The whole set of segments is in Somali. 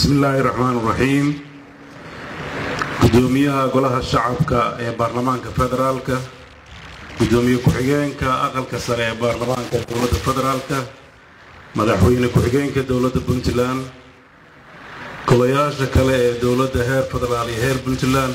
bismi illaahi raxmaan raxiim gudoomiyaha golaha shacabka ee baarlamaanka federaalka gudoomiye ku-xigeenka aqalka sare ee baarlamaanka dowladda federaalka madaxweyne ku-xigeenka dowladda puntland golayaasha kale ee dowladda heer federaal iyo heer puntland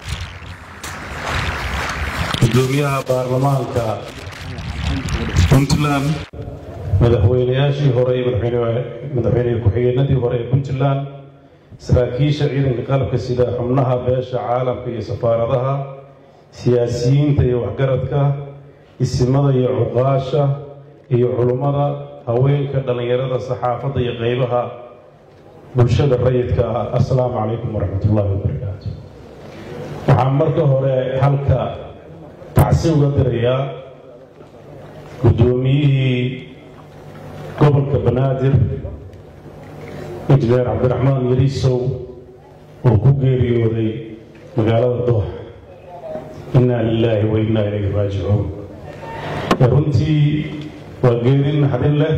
gudoomiyaha baarlamaanka puntland madaxweynayaashii hore iyo madaxweyne ku-xigeenadii hore ee puntland saraakiisha ciidanka qalabka sida xubnaha beesha caalamka iyo safaaradaha siyaasiyiinta iyo waxgaradka isimada iyo cuqaasha iyo culummada haweenka dhallinyarada saxaafadda iyo qeybaha bulshada rayidka ah assalaamu calaykum waraxmat ullaahi wabarakaatu waxaan marka hore halka tacsi uga dirayaa guddoomiyihii gobolka banaadir injineer cabdiraxmaan yariisow oo ku geeriyooday magaalada doox innaa lilaahi wa innaa ilayhi raajicuun runtii waa geerin naxdin leh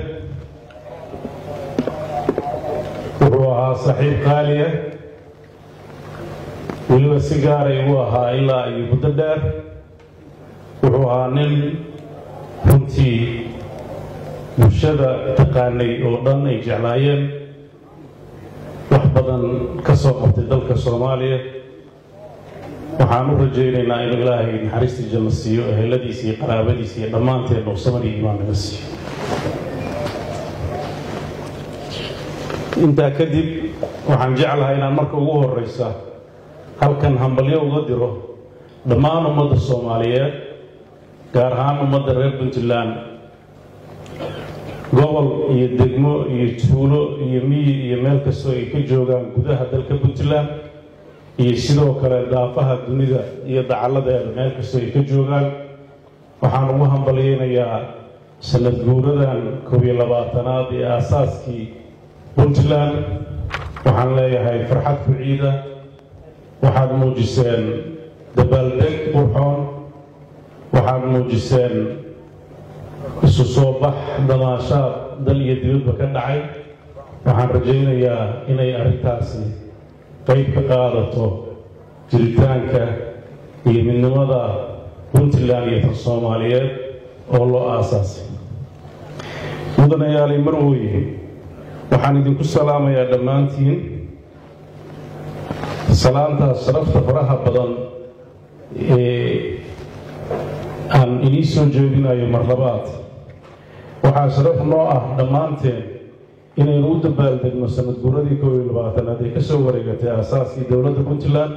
wuxuu ahaa saxiib qaaliya weliba si gaaray uu ahaa ilaa iyo muddo dheer wuxuu ahaa nin runtii bulshada taqaanay oo dhan ay jeclaayeen wax badan ka soo qabtay dalka soomaaliya waxaan u rajaynaynaa inuu ilaahay naxariistii janno siiyo eheladiisa iyo qaraabadiisa iyo dhammaanteen nuqsaman iyo imaan naga siiyo intaa kadib waxaan jeclahay inaan marka ugu horeysa halkan hambalyo uga diro dhammaan ummadda soomaaliyeed gaar ahaan ummadda reer puntland gobol iyo degmo iyo tuulo iyo miyi iyo meel kastoo ay ka joogaan gudaha dalka puntland iyo sidoo kale daafaha dunida iyo dacalladeeda meel kastoo ay ka joogaan waxaan ugu hambalyeynayaa sanad guuradan koob iyo labaatanaad ee aasaaskii puntland waxaan leeyahay farxad ku ciida waxaad muujiseen dabaaldeg qurxoon waxaad muujiseen isu soo bax damaashaad dal iyo dibadba ka dhacay waxaan rajaynayaa inay arrintaasi qayb ka qaadato jiritaanka iyo midnimada puntland iyo tan soomaaliyeed oo loo aasaasay mudanayaalay marweye waxaan idinku salaamayaa dhammaantiin salaantaas sharafta faraha badan ee aan inii soo jeedinayo mar labaad waxaa sharaf noo ah dhammaanteen inaynu u dabaaldegno sanad guuradii koob iyo labaatanaad ee ka soo wareegatay aasaaskii dowladda puntland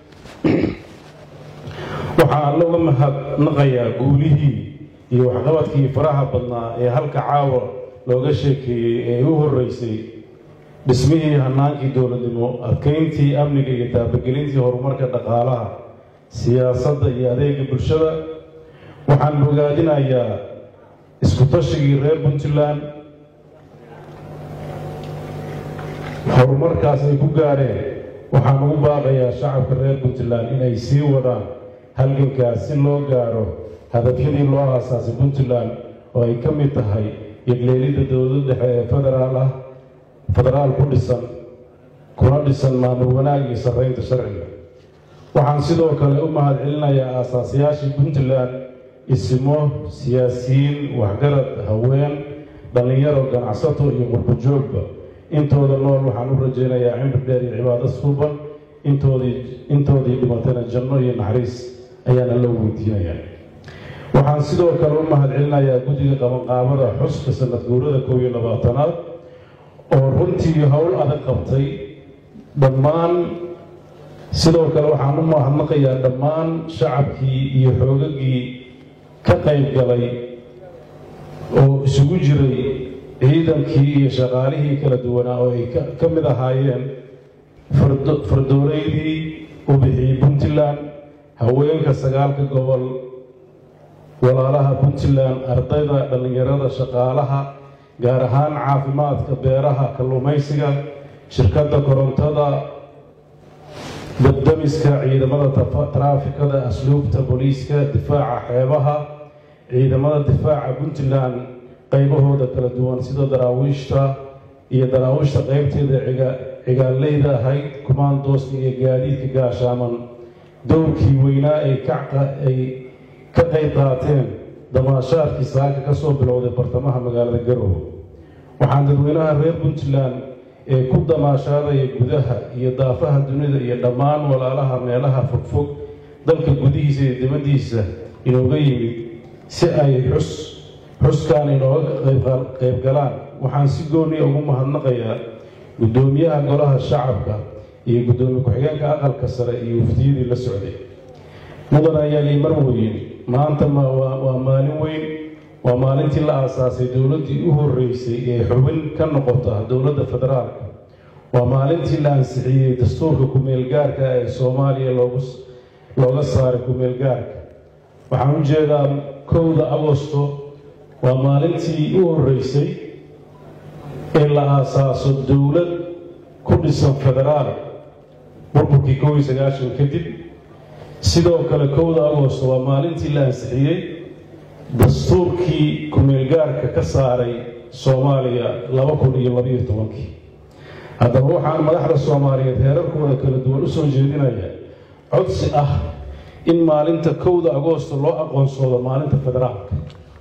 waxaa alla uga mahadnaqayaa guulihii iyo waxqabadkii faraha badnaa ee halka caawa looga sheekeeyey ee u horreysay dhismihii hanaankii dowladnimo adkeyntii amniga iyo taabagelintii horumarka dhaqaalaha siyaasadda iyo adeega bulshada waxaan bogaadinayaa isku tashigii reer puntland horumarkaas ay ku gaareen waxaan ugu baaqayaa shacabka reer puntland inay sii wadaan halgankaas si loo gaaro hadafyadii loo aasaasay puntland oo ay ka mid tahay yegleelidda dowlad dhexe ee federaal ah federaal ku dhisan kuna dhisan maamul wanaag iyo sarreynta sharciga waxaan sidoo kale u mahad celinayaa aasaasayaashii puntland isimo siyaasiyiin waxgarad haween dhallinyaro ganacsato iyo qurbojoogba intooda nool waxaan u rajaynayaa cimri dheer iyo cibaado suuban intoodii intoodii dhimatana janno iyo naxariis ayaana loo weydiinayaa waxaan sidoo kale u mahad celinayaa guddiga qabanqaabada xuska sanad guurada koob iyo labaatanaad oo runtii howl adag qabtay dhammaan sidoo kale waxaan u mahadnaqayaa dhammaan shacabkii iyo xoogagii ka qayb galay oo isugu jiray ciidankii iyo shaqaalihii kala duwanaa oo ay ka mid ahaayeen fardooleydii u bixiyey puntland haweenka sagaalka gobol walaalaha puntland ardayda dhallinyarada shaqaalaha gaar ahaan caafimaadka beeraha kalluumaysiga shirkadda korontada dabdamiska ciidamada taraafikada asluubta booliiska difaaca xeebaha ciidamada difaaca puntland qaybahooda kala duwan sida daraawiishta iyo daraawiishta qaybteeda cigaaleyda ahayd kumaandooska iyo gaadiidka gaashaaman dowrkii weynaa ay ay ka qayb qaateen damaashaadkii saaka ka soo bilowday bartamaha magaalada garowe waxaan dadweynaha reer puntland ee ku damaashaadaya gudaha iyo daafaha dunida iyo dhammaan walaalaha meelaha fogfog dalka gudihiisa iyo dibaddiisa inooga yimid si ay xus xuskaan inooga qayb galaan waxaan si gooniya ugu mahadnaqayaa guddoomiyaha golaha shacabka iyo guddoomiye ku-xigeenka aqalka sare iyo waftiyadii la socday mudan ayaa lii marwoyin maanta waa maalin weyn waa maalintii la aasaasay dowladdii u horreysay ee xubin ka noqota dowladda federaalka waa maalintii la ansixiyey dastuurka ku-meelgaarka ee soomaaliya looga saaray ku-meelgaarka waxaan u jeedaa kowda agosto waa maalintii u horreysay ee la aasaaso dowlad ku dhisan federaal burburkii kow iyo sagaashan kadib sidoo kale kowda agosto waa maalintii la ansixiyey dastuurkii ku-meelgaarka ka saaray soomaaliya laba kun iyo labayo tobankii haddaba waxaan madaxda soomaaliyeed heerarkooda kala duwan u soo jeedinaya codsi ah in maalinta kowda agoosto loo aqoonsoodo maalinta federaalka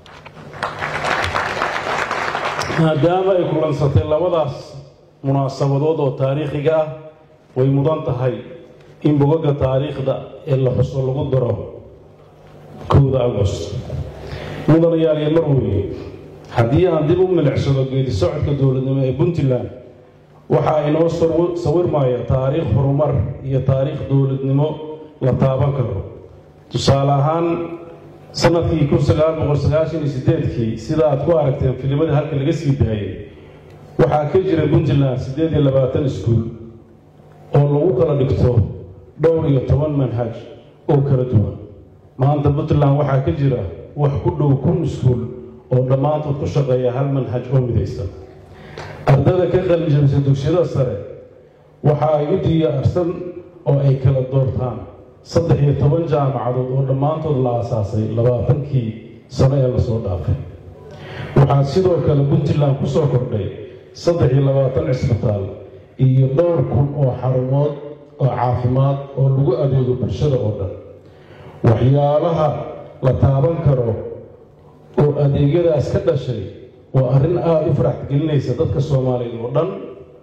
maadaama ay kulansatay labadaas munaasabadood oo taariikhiga ah way mudan tahay in bogaga taariikhda ee la xuso lagu daro kowda agost mudanayaal iyo marweye haddii aan dib u milicsado geedi socodka dowladnimo ee puntland waxaa inoo sawirmaya taariikh horumar iyo taariikh dowladnimo la taaban karo tusaale ahaan sanadkii kun sagaal boqol sagaashan iyo sideedkii sida aad ku aragteen filimadii halka laga sii daayay waxaa ka jira puntland siddeed iyo labaatan iskuul oo lagu kala dhigto dhowr iyo toban manhaj oo kala duwan maanta puntland waxaa ka jira wax ku dhow kun iskuul oo dhammaantood ku shaqeeya hal manhaj oo midaysan ardada ka qalinjabisa dugsiyada sare waxa ay u diyaarsan oo ay kala doortaan saddex iyo toban jaamacadood oo dhammaantood la aasaasay labaatankii sano ee lasoo dhaafay waxaa sidoo kale puntland ku soo kordhay saddex iyo labaatan cisbitaal iyo dhowr kun oo xarumood oo caafimaad oo lagu adeego bulshada oo dhan waxyaalaha la taaban karo oo adeegyadaas ka dhashay waa arrin aada u farax gelinaysa dadka soomaaliyeed oo dhan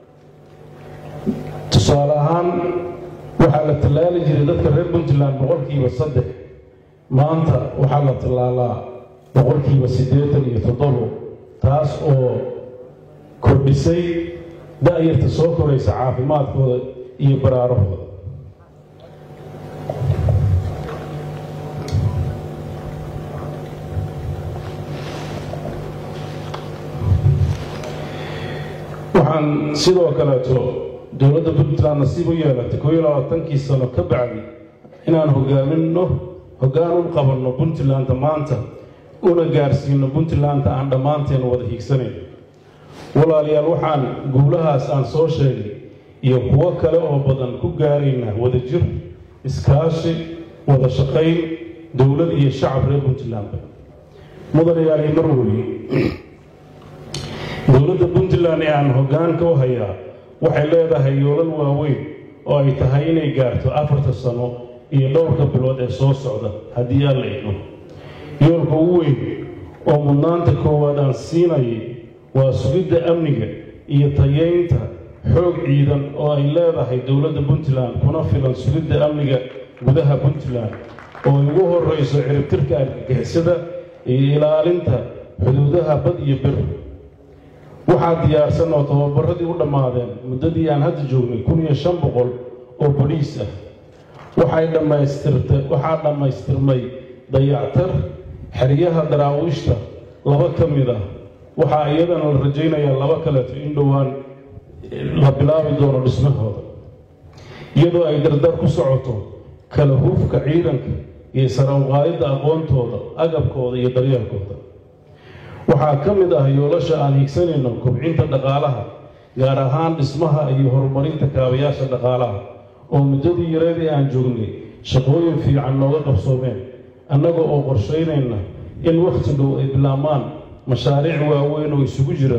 tusaale ahaan waxaa la tallaali jiray dadka reer puntland boqolkiiba saddex maanta waxaa la tallaalaa boqolkiiba siddeetan iyo toddobo taas oo kordhisay da-yarta soo koraysa caafimaadkooda iyo baraarahooda waxaan sidoo kaleeto dowladda puntland nasiib u yeelatay koo iyo labaatankii sano ka bacdi inaan hogaaminno hoggaan u qabanno puntlandta maanta una gaarsiino puntlandta aan dhammaanteen wada hiigsanayn walaalayaal waxaan guulahaas aan soo sheegay iyo kuwo kale oo badan ku gaaraynaa wada jir iskaashi wada shaqayn dowlad iyo shacab reer puntlandba mudanayaal iyo marweye dowladda puntland ee aan hoggaanka u hayaa waxay leedahay yoolal waaweyn oo ay tahay inay gaarto afarta sano iyo dhowrka bilood ee soo socda haddii aan la idmo yoolka ugu weyn oo mudnaanta koowaad aan siinayay waa sugidda amniga iyo tayeynta xoog ciidan oo ay leedahay dowladda puntland kuna filan sugidda amniga gudaha puntland oo ay ugu horreyso ciribtirka argagixisada iyo ilaalinta xuduudaha bad iyo bir waxaa diyaarsan oo tababaradii u dhammaadeen muddadii aan hadda joognay kun iyo shan boqol oo boliis ah waxay dhammaystirta waxaa dhammaystirmay dayactar xeryaha daraawiishta laba ka mid ah waxaa iyadana la rajaynayaa laba kaleeto in dhowaan la bilaabi doono dhismahooda iyadoo ay dardar ku socoto kala huufka ciidanka iyo sarawqaadidda aqoontooda agabkooda iyo daryeelkooda waxaa ka mid ah yoolasha aan hiigsanayno kobcinta dhaqaalaha gaar ahaan dhismaha iyo horumarinta kaabayaasha dhaqaalaha oo muddadii yareedii aan joognay shaqooyin fiican nooga qabsoomeen annaga oo qorshaynayna in wakhti dhow ay bilaabmaan mashaariic waaweyn oo isugu jira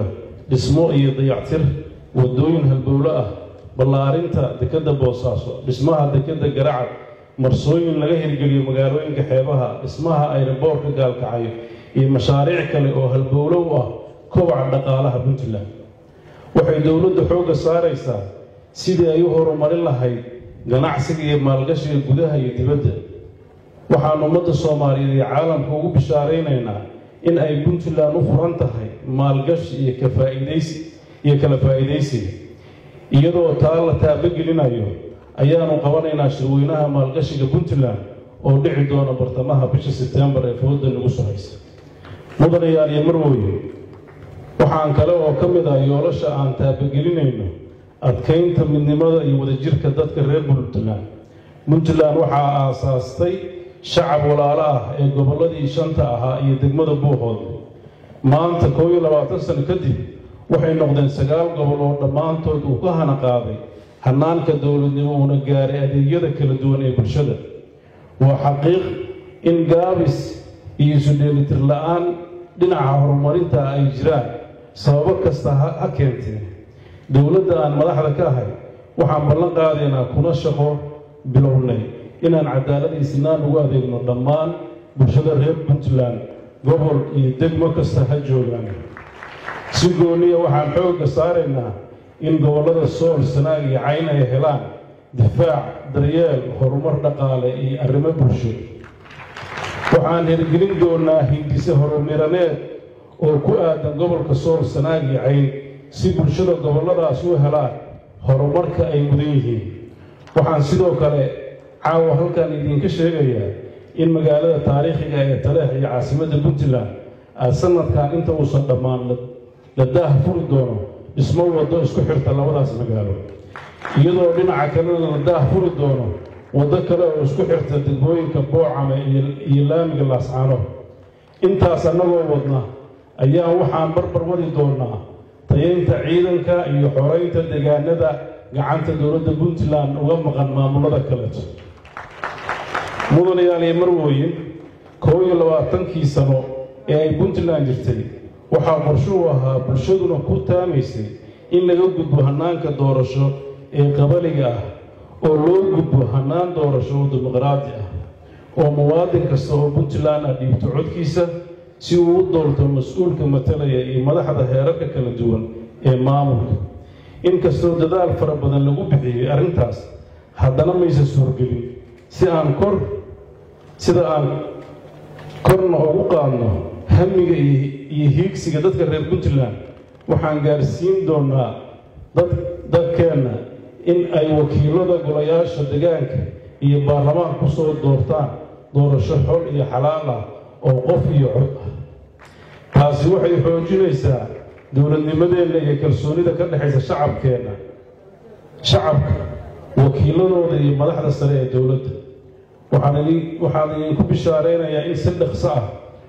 dhismo iyo dayactir waddooyin halbowlo ah ballaarinta dekedda boosaaso dhismaha dekedda garacad marsooyin laga hirgeliyo magaalooyinka xeebaha dhismaha ayraboorka gaalkacayo iyo mashaariic kale oo halbowlo u ah kobaca dhaqaalaha puntland waxay dowladdu xoogga saaraysaa sidii ay u horumarin lahayd ganacsiga iyo maalgashiga gudaha iyo dibadda waxaan ummadda soomaaliyeed iyo caalamka ugu bishaaraynaynaa in ay puntland u furan tahay maalgashi iyo kafaa'iidaysi iyo kala faa'iidaysiga iyadoo taa la taabagelinayo ayaanu qabanaynaa shirweynaha maalgashiga puntland oo dhici doona bartamaha bisha sebtembar ee fooda nagu soo haysa mudanayaal iyo marwooye waxaan kale oo ka mid ah yoolasha aan taabagelinayno adkaynta midnimada iyo wadajirka dadka reer puntland puntland waxaa aasaastay shacab walaalo ah ee gobolladii shanta ahaa iyo degmada buuhood maanta koo iyo labaatan sano kadib waxay noqdeen sagaal gobol oo dhammaantood uu ka hana qaaday hanaanka dowladnimo uuna gaaray adeegyada kala duwan ee bulshada waa xaqiiq in gaabis iyo isu dheelitir la-aan dhinaca horumarinta ay jiraan sababo kasta ha keentee dowladda aan madaxda ka ahay waxaan ballan qaadaynaa kuna shaqo bilownay inaan cadaalad iyo sinaan ugu adeegno dhammaan bulshada reer puntland gobol iyo degmo kasta ha joogaan si gooniya waxaan xoogga saaraynaa in gobollada sool sanaag iyo cayn ay helaan difaac daryeel horumar dhaqaale iyo arrimo bulsho waxaan hirgelin doonaa hindise horumiraneed oo ku aadan gobolka sool sanaag iyo cayn si bulshada gobolladaas u helaan horumarka ay mudan yihiin waxaan sidoo kale caawa halkan idinka sheegayaa in magaalada taariikhiga ee taleex iyo caasimadda puntland aa sanadkan inta uusan dhammaan la daah furi doono dhismo waddo isku xirta labadaas magaalo iyadoo dhinaca kalena la daah furi doono waddo kale oo isku xirta degmooyinka boocame iyo laamiga laascaano intaas annagoo wadna ayaa waxaan barbar wadi doonaa tayaynta ciidanka iyo xoraynta deegaanada gacanta dowladda puntland uga maqan maamulada kaleeto mudanayaal iyo marwooyin koob iyo labaatankii sano ee ay puntland jirtay waxaa qorshuu ahaa bulshaduna ku taamaysay in laga gudbo hannaanka doorasho ee qabaliga ah oo loo gudbo hannaan doorasho oo dimuqraadi ah oo muwaadin kasta oo puntland ah dhiibto codkiisa si uu u doorto mas-uulka matalaya iyo madaxda heerarka kala duwan ee maamulka inkastoo dadaal fara badan lagu bixiyey arrintaas haddana maysa suurgelin si aan kor sida aan korna ugu qaadno hamiga iyo hiigsiga dadka reer puntland waxaan gaarsiin doonaa dad dadkeenna in ay wakiilada golayaasha degaanka iyo baarlamaanka ku soo doortaan doorasho xol iyo xalaal ah oo qof iyo cod ah taasi waxay xoojinaysaa dowladnimadeenna iyo kalsoonida ka dhexaysa shacabkeenna shacabka wakiiladooda iyo madaxda sare ee dowladda waxaan idinku bishaaraynayaa in si dhaqso ah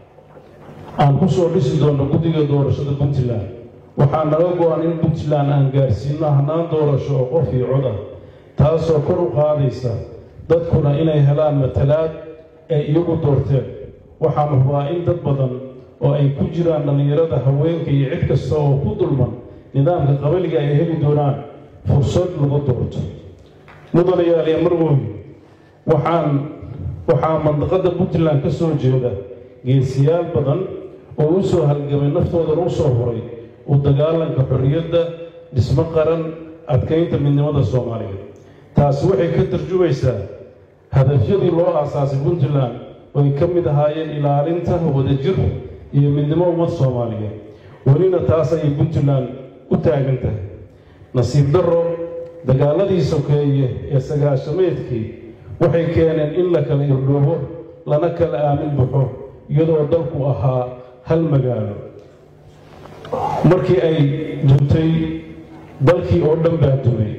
aan ku soo dhisi doonno guddiga doorashada puntland waxaa naga go-an in puntland aan gaarsiino hannaan doorasho oo qof iyo cod ah taasoo kor u qaadaysa dadkuna inay helaan matalaad ay iyagu doorteen waxaan hubaa in dad badan oo ay ku jiraan dhallinyarada haweenka iyo cid kasta oo ku dulman nidaamka qabaliga ay heli doonaan fursad lagu doorto mudanayaal iyo marwooyi waxaan waxaa mandaqadda puntland ka soo jeeda geesiyaal badan oo u soo halgamay naftoodana u soo huray u dagaalanka xorriyadda dhismo qaran adkaynta midnimada soomaaliyeed taasi waxay ka tarjumaysaa hadafyadii loo aasaasay puntland oo ay ka mid ahaayeen ilaalinta wadajir iyo midnimo ummad soomaaliyeed welina taas ayay puntland u taagan tahay nasiib darro dagaaladii sokeeye ee sagaashameedkii waxay keeneen in la kala irdhoobo lana kala aamin baxo iyadoo dalku ahaa hal magaalo markii ay duntay dalkii oo dhan baa dumay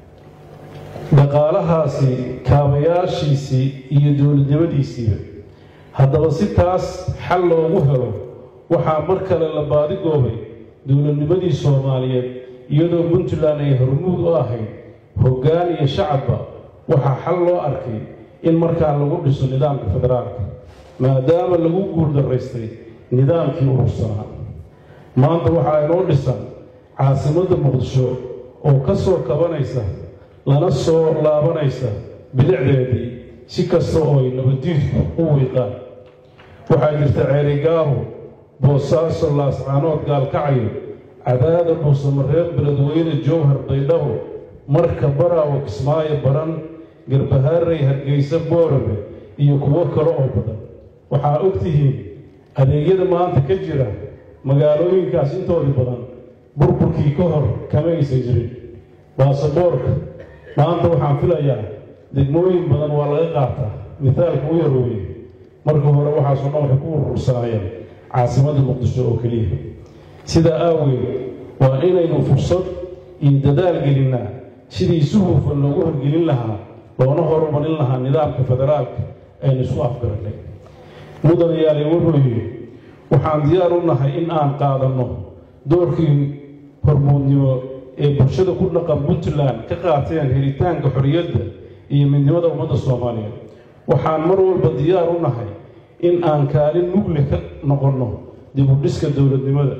dhaqaalahaasi kaabayaashiisii iyo dowladnimadiisiiba haddaba si taas xal loogu helo waxaa mar kale la baadigoobay dowladnimadii soomaaliyeed iyadoo puntland ay hormuud u ahayd hoggaan iyo shacabba waxaa xal loo arkay in markaa lagu dhiso nidaamka federaalka maadaama lagu guuldaraystay nidaamkii urursanaa maanta waxaa inoo dhisan caasimadda muqdisho oo ka soo kabanaysa lana soo laabanaysa bilicdeedii si kasta oo ay nabadiidku u wiiqaan waxaa jirta ceerigaabo boosaaso laascaanood gaalkacyo cadaada dhuusamareer beledweyne jowhar baydhabo marka baraawo kismaayo baran garbahaarey hargeysa boorame iyo kuwo kale oo badan waxaa og tihiin adeegyada maanta ka jira magaalooyinkaas intoodii badan burburkii ka hor kama aysan jirin baasaboorka maanta waxaan filayaa degmooyin badan waa laga qaataa mithaalka u yarooye marka hore waxaasoo dhan waxay ku urursanaayeen caasimadda muqdisho oo keliya sidaa aaweed waa inaynu fursad iyo dadaal gelinnaa sidii si hufan loogu horgelin lahaa loona horumarin lahaa nidaamka federaalka aynu isku afgarannay mudanayaale wuxuu yidhi waxaan diyaar u nahay in aan qaadanno doorkii hormuudnimo ee bulshada ku dhaqan puntland ka qaateen helitaanka xorriyadda iyo midnimada ummadda soomaaliyeed waxaan mar walba diyaar u nahay in aan kaalin mugle ka noqonno dib u dhiska dowladnimada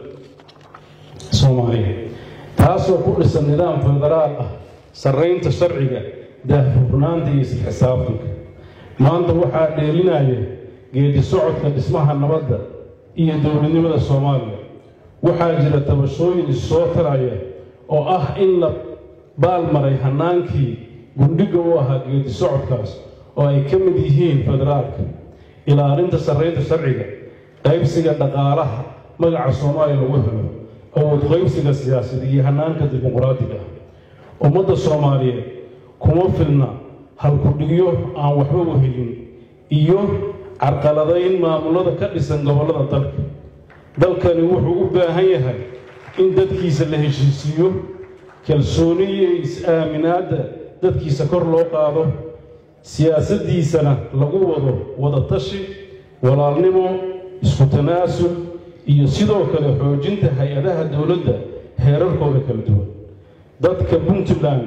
soomaaliyeed taasoo ku dhisan nidaam federaal ah sarraynta sharciga daahfurnaanta iyo isxisaabtanka maanta waxaa dheelinaya geedi socodka dhismaha nabadda iyo dowladnimada soomaaliya waxaa jira tabashooyin issoo taraya oo ah in la baalmaray hannaankii gundhiga u ahaa geedi socodkaas oo ay ka mid yihiin federaalka ilaalinta sarraynta sharciga qaybsiga dhaqaalaha magaca soomaaliya lagu helo awood qaybsiga siyaasada iyo hannaanka dimuqraadiga ah ummadda soomaaliyeed kuma filna halkudhigyo aan waxba u helin iyo carqaladayn maamulada ka dhisan gobollada dalka dalkani wuxuu u baahan yahay in dadkiisa la heshiisiiyo kalsooni iyo is-aaminaadda dadkiisa kor loo qaado siyaasaddiisana lagu wado wadatashi walaalnimo isku tanaasul iyo sidoo kale xoojinta hay-adaha dowladda heerarkooda kala duwan dadka puntland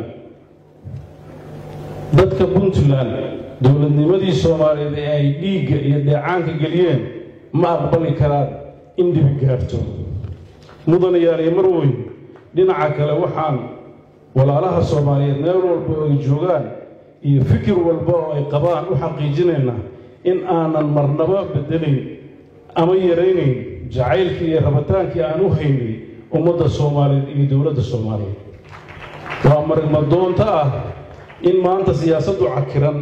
dadka puntland dowladnimadii soomaaliyeed ee ay dhiigga iyo dheecaanka geliyeen ma aqbali karaan in dhibi gaarto mudanayaaliyo mar weyn dhinaca kale waxaan walaalaha soomaaliyeed meel walba oo ay joogaan iyo fikir walba oo ay qabaan u xaqiijinaynaa in aanan marnaba bedelayn ama yaraynayn jacaylkii iyo rabitaankii aan u haynay ummadda soomaaliyeed iyo dowladda soomaaliyeed waa marigmadoonto ah in maanta siyaasaddu cakiran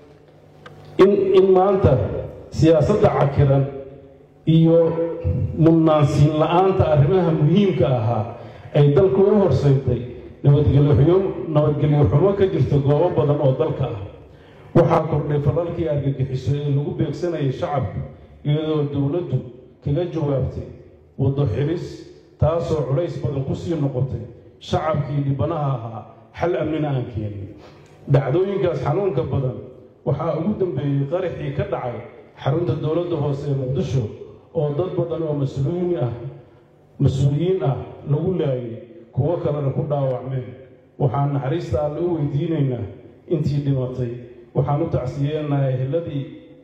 in in maanta siyaasadda cakiran iyo mudnaansiin la-aanta arrimaha muhiimka ahaa ay dalku u horseydtay nabadgelyo nabadgelyo xumo ka jirta goobo badan oo dalka ah waxaa kordhay falalkii argagixiso ee lagu beegsanayay shacabka iyadoo dowladdu kaga jawaabtay waddo xilis taasoo culays badan ku sii noqotay shacabkii dhibanaha ahaa xal amnina aan keenin dhacdooyinkaas xanuunka badan waxaa ugu dambeeyey qaraxii ka dhacay xarunta dowladda hoose ee muqdisho oo dad badan oo mas-uuliyiin ah mas-uuliyiin ah lagu laayay kuwo kalena ku dhaawacmeen waxaan naxariista alle u weydiinaynaa intii dhimatay waxaan u tacsiyeenaha eheladii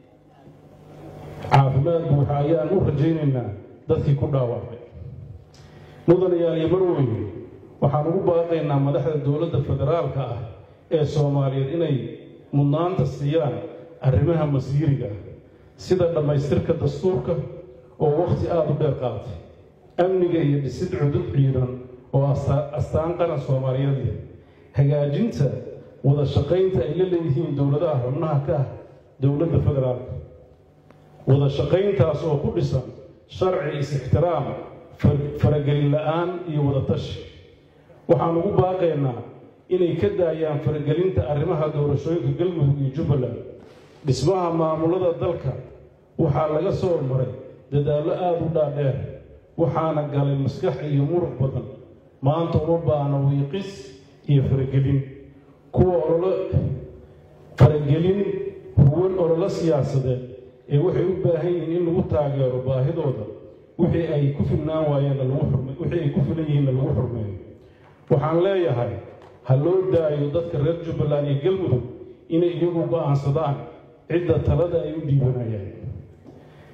caafimaad buuxa ayaan u rajaynaynaa dadkii ku dhaawacmay mudanayaal iyo marweyne waxaan ugu baaqaynaa madaxda dowladda federaalka ah ee soomaaliyeed inay mudnaanta siiyaan arrimaha masiiriga ah sida dhammaystirka dastuurka oo wakhti aada u dheer qaatay amniga iyo dhisid cudud ciidan oo astaan qaran soomaaliyeed leh hagaajinta wada shaqaynta ay la leeyihiin dowladaha xubnaha ka ah dowladda federaalka wada shaqayntaas oo ku dhisan sharci is-ixtiraam faragelin la-aan iyo wadatashi waxaan ugu baaqaynaa inay ka daayaan faragelinta arrimaha doorashooyinka galmudug iyo jubbaland dhismaha maamulada dalka waxaa laga soo maray dadaallo aada u dhaadheer waxaana galay maskax iyo muruq badan maanta uma baahna wiiqis iyo faragelin kuwa ololo faragelin huwan ololo siyaasadeed ee waxay u baahan yihiin in lagu taageero baahidooda wixii ay ku filnaan waayeenna lagu xurme wixii ay ku filan yihiinna lagu xurmeeyo waxaan leeyahay ha loo daayo dadka reer jubbaland iyo galmudug inay iyagu go'aansadaan cidda talada ay u dhiibanayaan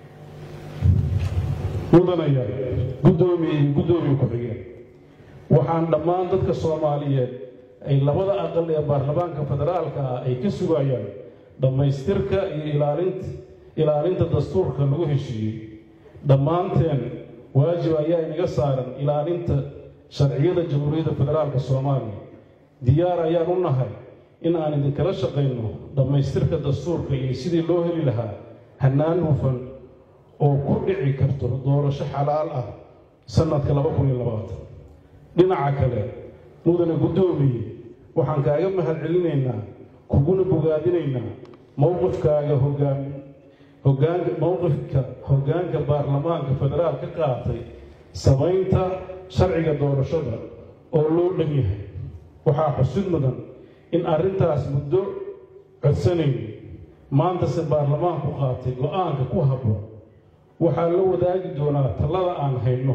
mudanaya guddoomiye iyo guddoomiye ku-xigeen waxaa waxaan dhammaan dadka soomaaliyeed ay labada aqal ee baarlamaanka federaalka ah ay ka sugayaan dhammaystirka iyo ilaalinta ilaalinta dastuurka lagu heshiiyey dhammaanteen waajib ayaa inaga saaran ilaalinta sharciyada jamhuuriyadda federaalka soomaaliya diyaar ayaan u nahay in aan idinkala shaqayno dhammaystirka dastuurka iyo sidii loo heli lahaa hannaan hufan oo ku dhici karto doorasho xalaal ah sannadka laba kun iyo labaatan dhinaca kale mudane guddoomiye waxaan kaaga mahad celinaynaa kuguna bogaadinaynaa mowqifkaaga hogaan hogaanka mowqifka hoggaanka baarlamaanka federaal ka qaatay samaynta sharciga doorashada oo loo dhan yahay waxaa xusid mudan in arrintaas muddo codsanayn maantase baarlamaanku qaatay go-aanka ku habboon waxaa la wadaagi doonaa tallada aan hayno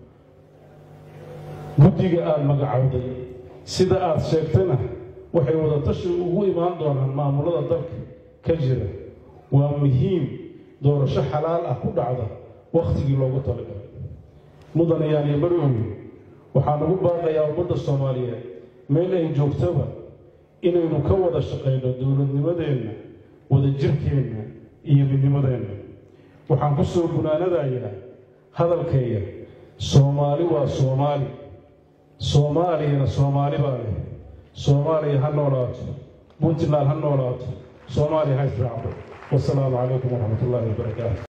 guddiga aada magacowday sida aada sheegtana waxay wadatashi ugu imaan doonaan maamulada dalka ka jira waa muhiim doorasho xalaal ah ku dhacda wakhtigii loogu talagalay mudanayaan iyo marweyne waxaan ugu baaqayaa ummadda soomaaliyeed meel ay joogtaba inaynu ka wada shaqayno dowladnimadeenna wadajirkeenna iyo midnimadeenna waxaan ku soo gunaanadayaa hadalkayga soomaali waa soomaali soomaaliyana soomaali baa leh soomaaliya ha noolaato puntland ha noolaato soomaaliya ha israacdo wasalaamu calaykum waraxmat ullaahi wabarakaatu